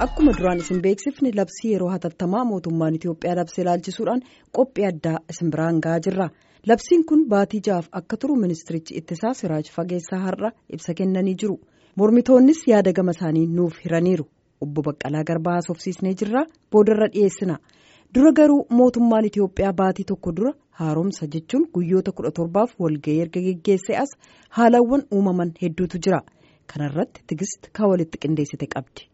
Akkuma duraan isin beeksifne labsii yeroo hatattamaa mootummaan Itoophiyaa labsee ilaalchisuudhaan qophii addaa isin biraan gahaa jirra. Labsiin kun baatii ja'aaf akka turu ministirichi ittisaa Siraaj Fageessaa har'a ibsa kennanii jiru. Mormitoonnis yaada gama isaanii nuuf hiraniiru. Obbo Baqqalaa Garbaa haasofsiisnee jirra. Boodarra dhiyeessina. Dura garuu mootummaan Itoophiyaa baatii tokko dura haaromsa jechuun guyyoota kudha torbaaf walga'ii erga geggeessee as haalawwan uumaman hedduutu jira. Kanarratti tigist kan walitti qindeessite qabdi.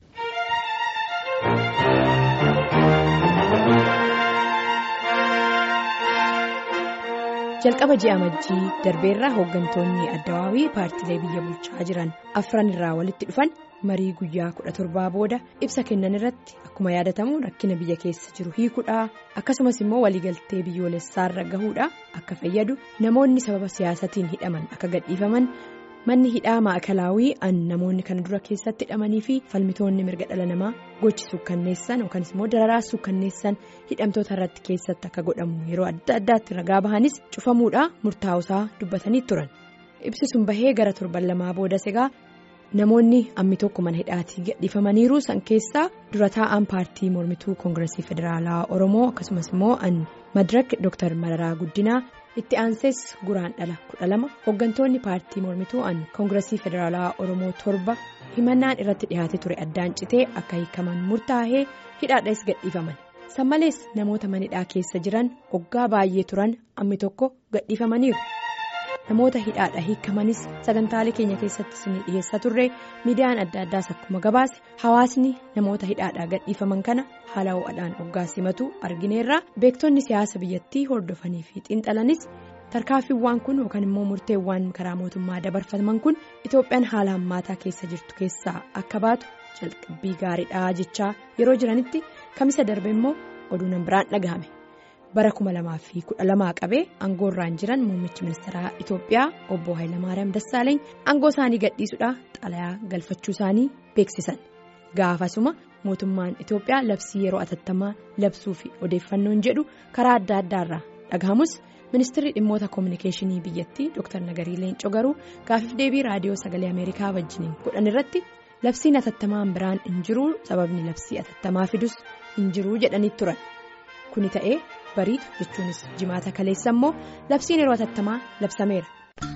jalqaba ji'a amajjii darbeerraa hooggantoonni addawaawii paartiilee biyya bulchaa jiran afran irraa walitti dhufan marii guyyaa kudha torbaa booda ibsa kennan irratti akkuma yaadatamu rakkina biyya keessa jiru hiikuudha akkasumas immoo waliigaltee biyyoolessaarra gahuudha akka fayyadu namoonni sababa siyaasatiin hidhaman akka gadhiifaman manni hidhaa maakalaawii an namoonni kana dura keessatti hidhamanii fi falmitoonni mirga dhala namaa gochi sukkanneessan yookanis immoo dararaa sukkanneessan hidhamtoota irratti keessatti akka godhamu yeroo adda addaatti ragaa bahanis cufamuudha murtaa'usaa dubbatanii turan ibsisuun bahee gara torban lamaa boodas egaa namoonni ammi tokko mana hidhaatii gadhiifamaniiru san keessaa dura taa'an paartii mormituu koongiresii federaalaa oromoo akkasumas immoo an madirak dr mararaa guddinaa. itti aansees guraan dhala kudha lama hooggantoonni paartii mormituu an koongiresii federaalaa oromoo torba himannaan irratti dhihaate ture addaan citee akka hiikaman murtaa'ee hidhaadhaas gadhiifaman san malees namoota manidhaa keessa jiran hoggaa baay'ee turan ammi tokko gadhiifamaniiru namoota hidhaadha hiikamanis sagantaalee keenya keessatti isin dhiyeessaa turre miidiyaan adda addaas akkuma gabaase hawaasni namoota hidhaadhaa gadhiifaman kana haala ho'aadhaan hoggaa simatu argineerra beektonni siyaasa biyyattii hordofanii fi xiinxalanis tarkaanfiiwwan kun yookaan immoo murteewwan karaa mootummaa dabarfaman kun itoophiyaan haala hammaataa keessa jirtu keessaa akka baatu jalqabbii gaariidhaa jechaa yeroo jiranitti kamisa darbe immoo oduun biraan dhagahame. bara kuma lamaa fi kudha lamaa qabee aangoorraan jiran muummichi ministeeraa Itoophiyaa obbo Hayilamaariyaam Dassaaleeny aangoo isaanii gadhiisuudhaan xalayaa galfachuu isaanii beeksisan gaafasuma mootummaan Itoophiyaa labsii yeroo atattamaa labsuu fi odeeffannoon jedhu karaa adda addaarraa dhagahamus ministeerri dhimmoota koominikeeshinii biyyattii Dr. Nagarii Leencoo garuu gaafiif deebii raadiyoo sagalee Ameerikaa wajjiniin godhan irratti labsiin atattamaan biraan hin jiru sababni labsii atattamaa fidus hin jiru jedhanii turan kuni ta'ee. bariitu jechuunis jimaata kaleessa immoo labsiin yeroo atattamaa labsameera.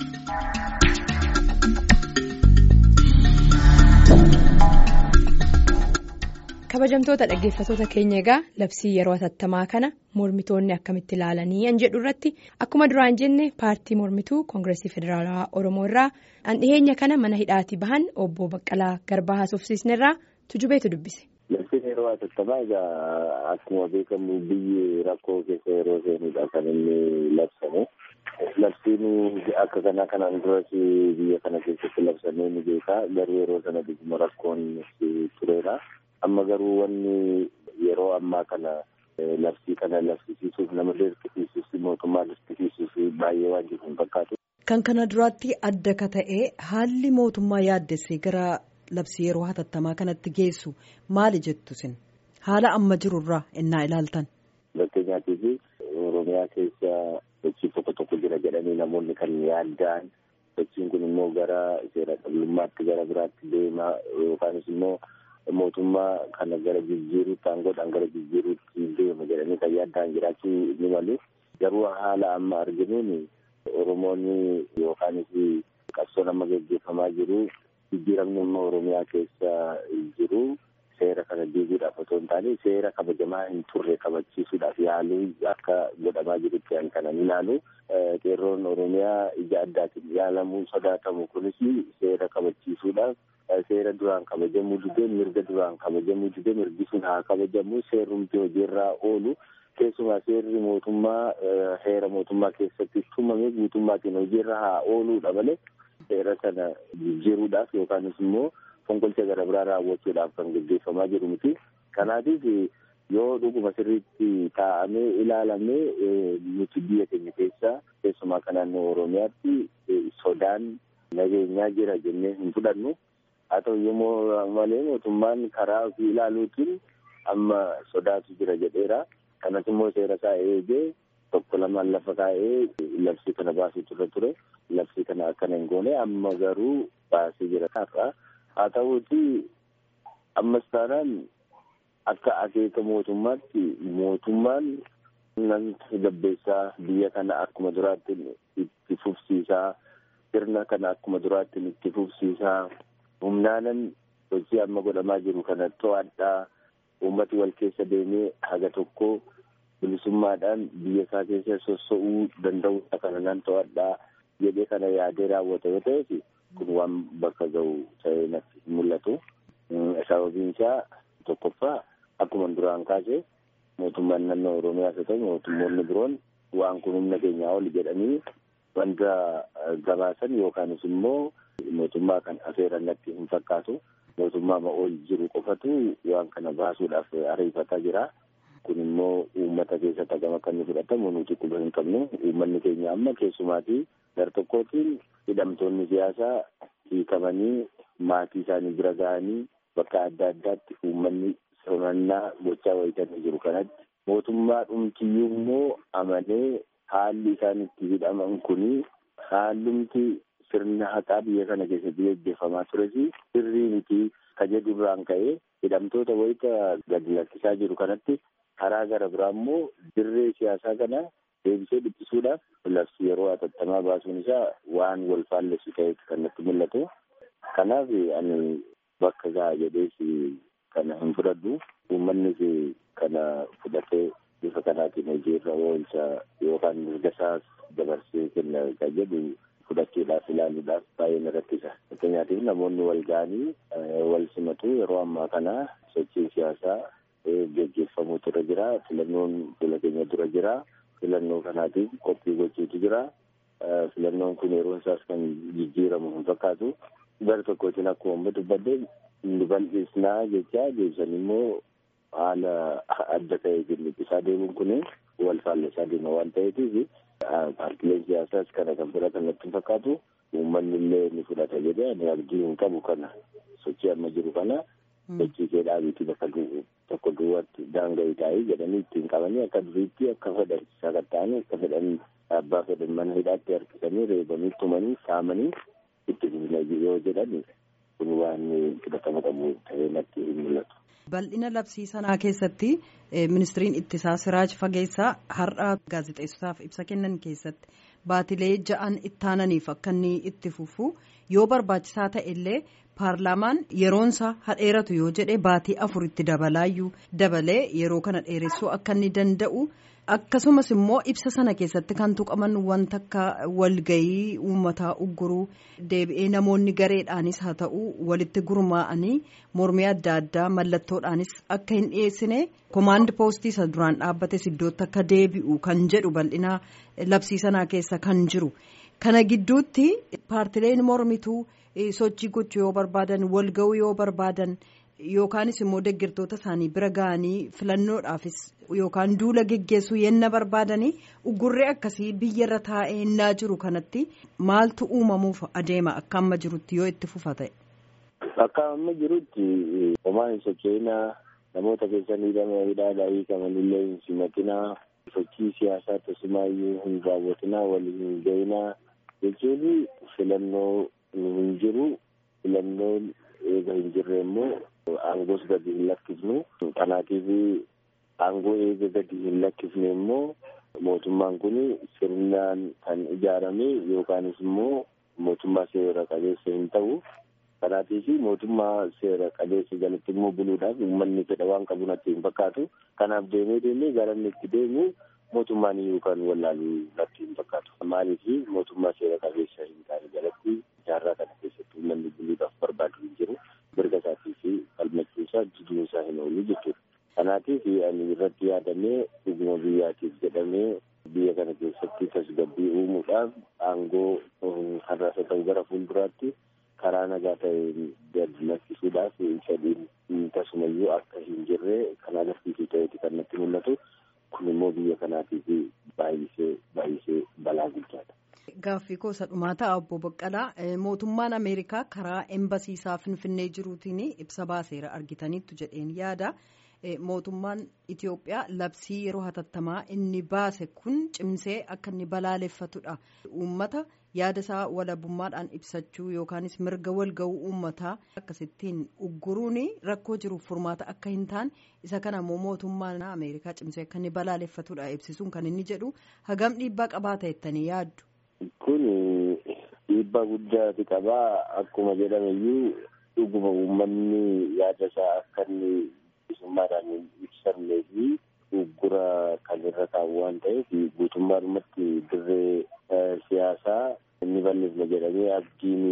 kabajamtoota dhaggeeffatoota keenya egaa labsii yeroo atattamaa kana mormitoonni akkamitti ilaalanii an jedhu irratti akkuma duraan jenne paartii mormituu koongiresii federaalawaa oromoo irraa an dhiheenya kana mana hidhaatii bahan obbo baqqalaa garbaa haasofsiisnerraa tujubeetu dubbise. Labsiin yeroo atattamaa egaa akkuma beekamu biyyi rakkoo keessa yeroo seenudha kan inni labsamu. Labsiin akka kanaa kanaan duras biyya kana keessatti labsamee ni beekaa garuu yeroo sana dhuguma rakkoon tureera. Amma garuu wanni yeroo ammaa kana labsii kana labsisiisuuf nama dirqisiisuuf mootummaa dirqisiisuuf baay'ee waan jiru hin fakkaatu. Kan kana duraatti adda ka ta'e haalli mootummaa yaaddessee gara. labsii yeroo hatattamaa kanatti geessu maali jettu sin haala amma jirurraa innaa ilaaltan. Fakkeenyaatiif Oromiyaa keessa sochii tokko tokko jira jedhanii namoonni kan yaadda'an sochiin kun immoo gara seera qablummaatti gara biraatti deema yookaanis immoo mootummaa kana gara jijjiiruutti aangoodhaan gara jijjiiruutti deema jedhanii kan yaadda'an jiraachuu ni malu garuu haala amma arginuun Oromoonni yookaanis qabsoon amma gaggeeffamaa jiru. jijjiiramni amma oromiyaa keessa jiru seera kana diiguudhaaf otoo hin taane seera kabajamaa hin turre kabachiisuudhaaf yaaluu akka godhamaa jirutti kan kanan ilaalu qeerroon oromiyaa ija addaatiin yaalamuu sodaatamu kunis seera kabachiisuudhaaf seera duraan kabajamuu didee mirga duraan kabajamuu didee mirgi sun haa kabajamu seerumti hojiirraa oolu keessumaa seerri mootummaa heera mootummaa keessatti tumame guutummaatiin hojiirra haa ooluudha malee. seera sana jijjiiruudhaaf yookaanis immoo fonqolcha gara biraa raawwachuudhaaf kan gaggeeffamaa jiru miti kanaatiif yoo dhuguma sirriitti taa'amee ilaalamee nuti biyya keenya keessaa keessumaa kan naannoo oromiyaatti sodaan nageenyaa jira jennee hin fudhannu haa ta'u yommuu malee mootummaan karaa ofii ilaaluutiin amma sodaatu jira jedheera kanas immoo seera isaa eegee tokko lamaan lafa kaa'ee labsii kana baasuu turre ture labsii kana akkana hin goone amma garuu baasee jira har'a haa ta'uuti ammas taanaan akka akeeka mootummaatti mootummaan namni gabbeessaa biyya kana akkuma duraatti itti fufsiisaa sirna kana akkuma duraatti itti fufsiisaa humnaanan hojii amma godhamaa jiru kana to'adhaa uummati wal keessa deemee haga tokko bilisummaadhaan biyya isaa keessa sossa'uu danda'u kana nan to'adhaa jedhee kana yaadee raawwata yoo ta'eef kun waan bakka ga'u ta'ee natti mul'atu. Sababiin isaa tokkoffaa akkuma duraan kaase mootummaan naannoo Oromiyaas haa ta'u mootummoonni biroon waan kun humna keenyaa oli jedhanii wanta gabaasan yookaanis immoo mootummaa kan afeeran natti hin fakkaatu. Mootummaa ol jiru qofatu waan kana baasuudhaaf ariifataa jira. Kun immoo uummata keessatti hagam akka inni fudhatamu nuti quba hin qabnu. Uummanni keenya amma keessumaatii gar-tokkootiin hidhamtoonni siyaasaa hiikamanii maatii isaanii bira ga'anii bakka adda addaatti uummanni simannaa gochaa wayitanii jiru kanatti mootummaa dhumtiyyuu immoo amanee haalli isaan itti hidhaman kuni haallumti sirna haqaa biyya kana keessatti gaggeeffamaa tures sirrii miti ka jedhurraan ka'ee hidhamtoota wayita gadi lakkisaa jiru kanatti karaa gara biraa immoo dirree siyaasaa kana deebisee dhiphisuudhaaf labsii yeroo hatattamaa baasuun isaa waan wal faallessu ta'etti kan natti mul'atu. Kanaaf ani bakka gahaa jedhees kana hin fudhadhu. Uummannis kana fudhatee bifa kanaatiin hojiirra oolcha yookaan mirga isaas dabarsee kenna kan jedhu fudhachuudhaaf ilaaluudhaaf baay'ee na rakkisa. Fakkeenyaatiif namoonni wal ga'anii wal simatu yeroo ammaa kana sochii siyaasaa gaggeeffamuutu irra jira. Filannoon fuula keenya dura jira. Filannoo kanaatiif qophii gochuutu jira. Filannoon kun yeroon isaas kan jijjiiramu hin fakkaatu. Gara tokkootiin akkuma amma dubbadde nu bal'isnaa jecha deebisan immoo haala adda ta'e jilliqisaa deemuun kun wal faallessaa deema waan ta'eetiif paartileen siyaasaas kana kan fudhatan natti hin fakkaatu. Uummanni illee ni fudhata jedhee ani abdii hin qabu kana sochii amma jiru kana sochii kee dhaabiitii bakka tokko duwwaatti daanga'ii taa'ee jedhanii ittiin qabanii akka duriitti akka fedhan sakatta'anii akka fedhan abbaa fedhan mana hidhaatti harkisanii reebanii tumanii saamanii itti fufna yoo jedhan kun waan fudhatama qabu ta'ee natti hin mul'atu. Bal'ina labsii sanaa keessatti ministiriin ittisaa Siraaj Fageessaa har'a gaazexeessotaaf ibsa kennan keessatti baatilee ja'an ittaananiif akka inni itti fufu yoo barbaachisaa ta'e illee paarlaamaan yeroonsa hadheeratu yoo jedhe baatii afuritti dabalaayyuu dabalee yeroo kana dheeressuu akka inni danda'u akkasumas immoo ibsa sana keessatti kan tuqaman wanta akka walgayii uummataa ugguruu deebi'ee namoonni gareedhaanis haa ta'u walitti gurmaa'anii mormii adda addaa mallattoodhaanis akka hin dhiyeessine komaand poostii isa duraan dhaabbates iddootti akka deebi'u kan jedhu bal'ina labsii sanaa keessa kan jiru kana gidduutti paartileen mormituu sochii gochuu yoo barbaadan walga'uu yoo barbaadan. Yookaanis immoo deeggartoota isaanii bira ga'anii filannoodhaafis yookaan duula geggeessuu yenna barbaadanii uggurree akkasii biyyarra taa'ee innaa jiru kanatti maaltu uumamuuf adeema akka amma jirutti yoo itti fufa ta'e. Akka amma jirutti homaa hin socho'inaa namoota keessan hidhama hidhaadhaa hiikamanillee hin simatinaa sochii siyaasaa tasumaayyuu hin raawwatinaa waliin hin ga'inaa jechuun filannoo hin jiru filannoon eega hin jirre immoo. aangoos gadi hin lakkifnu kanaatiif aangoo eega gadi hin lakkifne immoo mootummaan kun sirnaan kan ijaarame yookaanis immoo mootummaa seera qabeessa hin ta'u kanaatiif mootummaa seera qabeessa jalatti immoo buluudhaaf uummanni fedha waan qabu natti hin fakkaatu kanaaf deemee deemee gara inni itti deemu mootummaan iyyuu kan wallaaluu natti hin fakkaatu maaliif mootummaa seera qabeessa hin taane jalatti jaarraa kana keessatti uummanni buluudhaaf barbaadu hin jiru. mirga isaatii fi falmachuu isaa jijjiiruu isaa hin oolu jechuudha. Kanaatiif ani irratti yaadamee dhuguma biyyaatiif jedhamee biyya kana keessatti tasgabbii uumuudhaaf aangoo har'as haa ta'u gara fuulduraatti karaa nagaa ta'een gadi lakkisuudhaaf fedhiin tasumayyuu akka hin jirre kan agarsiisu ta'eeti kan natti mul'atu. Kun immoo biyya kanaatiif baay'isee baay'isee balaa guddaadha. Gaaffii gosa dhumaa ta'a obbo Baqqalaa mootummaan Ameerikaa karaa embasiisaa Finfinnee jiruutiin ibsa baaseera argitaniittu jedheen yaada mootummaan Itoophiyaa labsii yeroo hatattamaa inni baase kun cimsee akka inni balaaleffatudha. Uummata yaada isaa walabummaadhaan ibsachuu yookaanis mirga walga'uu uummataa akkasittiin ugguruun rakkoo jiruuf furmaata akka hin taane isa kana immoo mootummaan Ameerikaa cimsee akka inni balaaleffatudha ibsisuun kan inni jedhu hagam dhiibbaa qabaata jettanii yaaddu. Kun dhiibbaa guddaati qabaa akkuma jedhameyyuu dhuguma uummanni yaada isaa akka inni bilisummaadhaan hin ibsannee fi uggura kan irra taa'u waan ta'eef guutummaadhumatti dirree siyaasaa inni balleessa jedhamee abdiin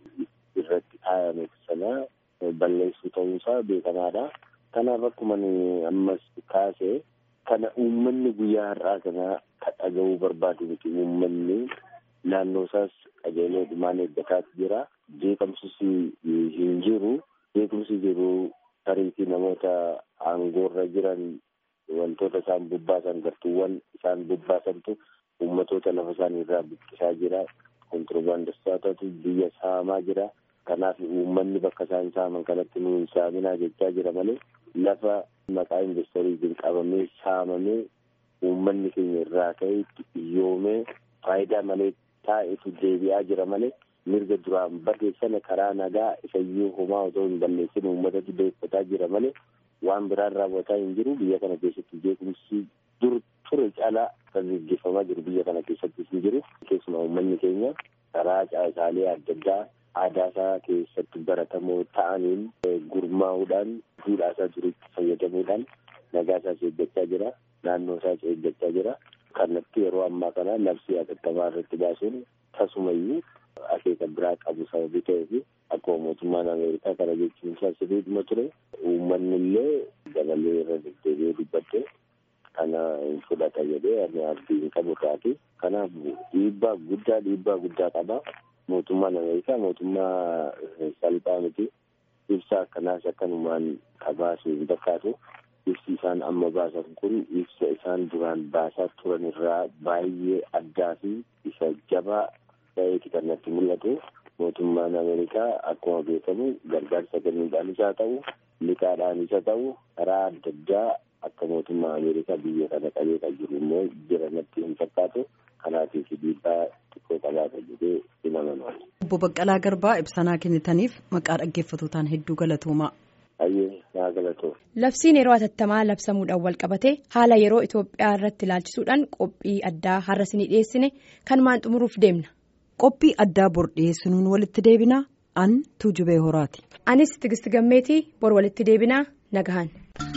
irratti kaayame sana balleessuu ta'uusaa beekamaadha. Kanaaf akkuma ammas kaase kana uummanni guyyaa har'aa kana kan dhaga'uu barbaadu miti uummanni naannoo isaas qajeelee dhumaan eeggataatu jira. Jeeqamsis hin jiru. Jeequmsi jiru tariitii namoota aangoorra jiran wantoota isaan bobbaasan gartuuwwan isaan bobbaasantu uummatoota lafa isaanii irraa buqqisaa jira. Kontiroobaandistootatu biyya saamaa jira. Kanaaf uummanni bakka isaan saaman kanatti nu hin saaminaa jechaa jira malee lafa maqaa investariitiin qabamee saamamee uummanni keenya irraa ka'ee itti iyyoomee faayidaa malee taa'etu deebi'aa jira malee mirga duraan bade sana karaa nagaa isayyuu homaa otoo hin balleessin uummatatu deeffataa jira malee waan biraan raawwataa hin jiru biyya kana keessatti jeequmsi dur ture caalaa kan gaggeeffamaa jiru biyya kana keessattis hin jiru keessumaa uummanni keenya karaa caasaalee adda addaa aadaa isaa keessatti baratamoo ta'aniin gurmaa'uudhaan duudhaa isaa duriitti fayyadamuudhaan nagaa isaas eeggachaa jira naannoo isaas eeggachaa jira kanatti yeroo ammaa kana labsii hatattamaa irratti baasuun tasumayyuu akeeka biraa qabu sababii ta'eef akkuma mootummaan ameerikaa kana jechuun isaa sirriidhuma ture uummanni illee dabalee irra deddeebi'ee dubbadde kana hin fudhata jedhee ani abdii hin qabu irraati kanaaf dhiibbaa guddaa dhiibbaa guddaa qaba mootummaan ameerikaa mootummaa salphaa miti ibsa akkanaas akkanumaan qabaasu hin fakkaatu ibsi isaan amma baasan kun ibsa isaan duraan baasaa turan irraa baay'ee addaa fi isa jabaa ta'eeti kan natti mul'atu mootummaan ameerikaa akkuma beekamu gargaarsa kennuudhaan isaa ta'u liqaadhaan isa ta'u karaa adda addaa akka mootummaa ameerikaa biyya kana qabee kan jiru immoo jira natti hin fakkaatu kanaatiif dhiibbaa xiqqoo qabaata jedhee hin amanu. Obbo Baqqalaa Garbaa ibsanaa kennitaniif maqaa dhaggeeffatootaan hedduu galatoomaa. Baay'ee naa galatoo. Labsiin yeroo hatattamaa labsamuudhaan wal qabatee haala yeroo Itoophiyaa irratti ilaalchisuudhaan qophii addaa har'a isinii dhiyeessine kanumaan xumuruuf deemna. Qophii addaa bor dhiyeessinuun walitti deebinaa an tuujubee horaati. Anis Tigisti Gammeetii bor walitti deebinaa nagahan.